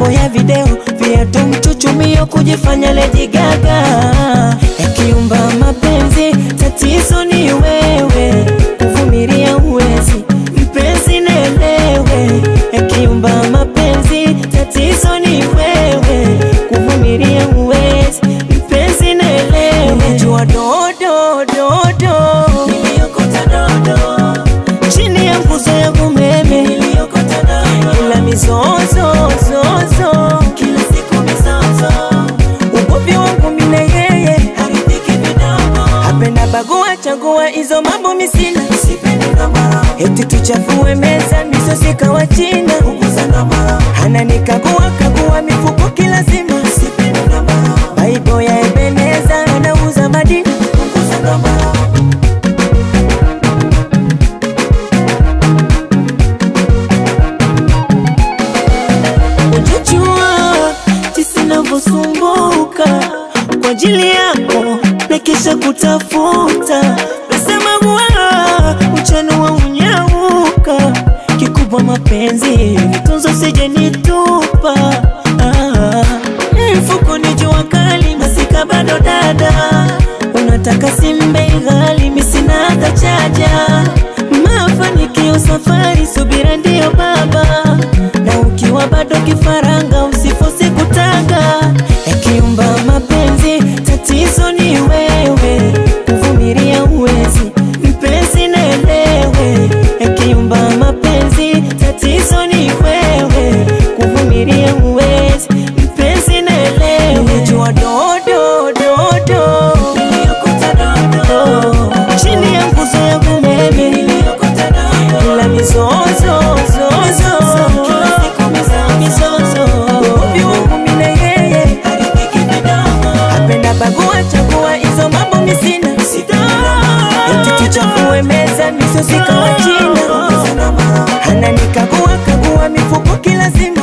mambo ya video, viatu mchuchumio, kujifanya Lady Gaga, yakiumba mapenzi, tatizo ni wewe, kuvumilia uwezi, mpenzi nelewe, yakiumba mapenzi, tatizo ni wewe, kuvumilia uwezi, mpenzi nelewe, unajua dodo dodo, niliokota dodo chini ya nguzo ya umeme niliokota dodo, ila mizozo zozo, kila siku mizozo, ugomvi wangu mimi na yeye haridhiki vidogo, hapenda bagua chagua hizo mambo misina, sipendi ndomoro, eti tuchafue meza misosi kawa china, punguza ndomoro, ananikagua kagua mifuko kila zima, sipendi ndomoro, baibo ya Ebeneza anauza madini, punguza ndomoro Ujajua jinsi navyosumbuka kwa ajili yako na kisha kutafuta nasema bwana mchana wa unyauka kikubwa mapenzi nitunzo sije nitupa ah. mfuko ni jua kali masika bado dada unataka simbe ghali misina hata chaja mafanikio safari subira ndiyo baba na ukiwa bado kifaranga usifosi kutanga yakiumba mapenzi tatizo ni wewe kuvumilia uwezi mpenzi nelewe yakiumba mapenzi tatizo ni wewe kuvumilia uwezi mpenzi nelewe nimejua dodo dodo niliokota dodo chini ya nguzo ya umeme niliokota dodo ila mizozo zozo mizozo ugomvi wangu mimi na yeye haridhiki vidogo apenda bagua chagua hizo mambo misina eti tuchafue meza misosi kawa china ananikagua kagua mifuko kila simu